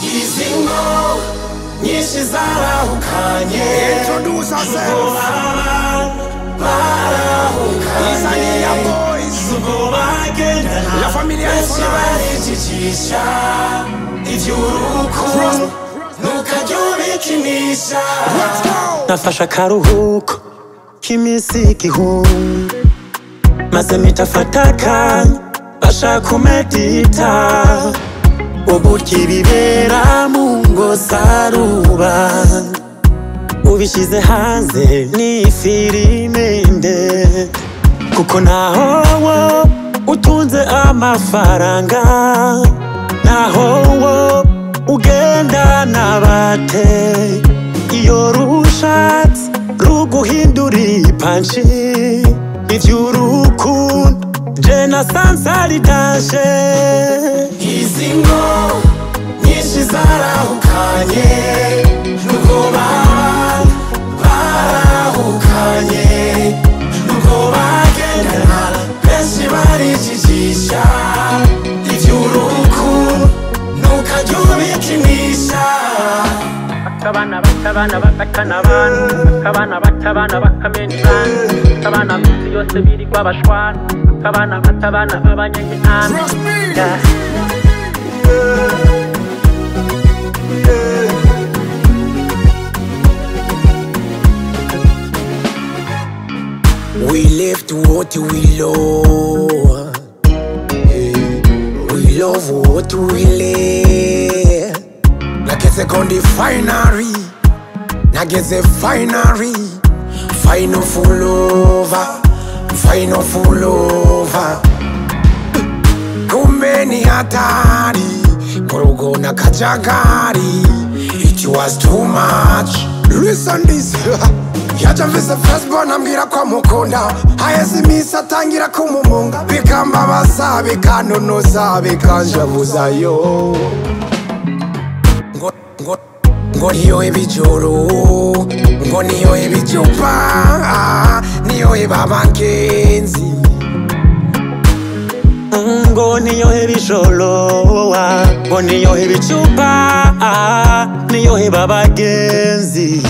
Izi ngo nyinshi zarahukanye Introduce ourselves. abantu barahukanye Tanzania boys. izuba bagendana La familia is benshi barijicisha iby'uruko ntukajya ubikinisha Let's go. nafashe akaruhuko k'iminsi igihumbi maze mpita afata akanya bashaka umedita uburyo ibibera mu ngo za rubanda ubishyize hanze ni filime ndende kuko ntaho wo utunze amafaranga ntaho wo ugenda n'abate iyo rushatse ruguhinduriye ipanshi iby'urukundo je na sansari tashe izi ngo nyinshi zarahukanye nuko baba barahukanye nuko bagendana benshi barijijisha iby'uruku ntukajya ubikinisha Kabana bakabana bakakana abantu Kabana batabana bakamena ibana Kabana minsi yose birirwa bashwana Kabana batabana abanyagihantu Trust me. Yeah. We left what we love. We love what we love. Nageze kondi finally. Nageze finally. Final full over. Final full over. kumbe ni hatari murugo na kajagari it was too much listen this yaje mvise firstborn ambwira ko amukunda haheze iminsi atangira kumumunga bikambabaza bikantonoza bikanjabuzayo ngo ngo ngo niyo ibijoro ngo niyo ibicupa niyo ibabangenzi ngo niyohe ibijolowa ngo niyohe ibicupa ah, niyohe babagenzi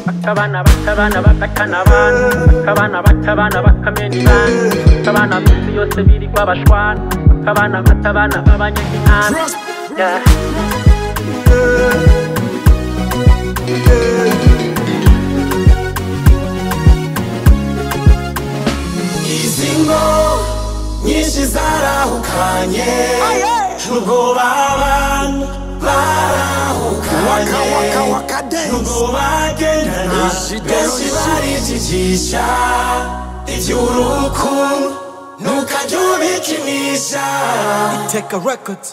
Bakabana batabana bakakana abantu Bakabana batabana bakamena ibana Kabana minsi yose birirwa bashwana Kabana batabana abanyagihantu Yeah. izi ngo nyinshi zarahukanye nubwo baba waka barahukanye waka waka dance ngo bagendana benshi barijijisha iby'uruku ntukajya ubikinisha Take a record.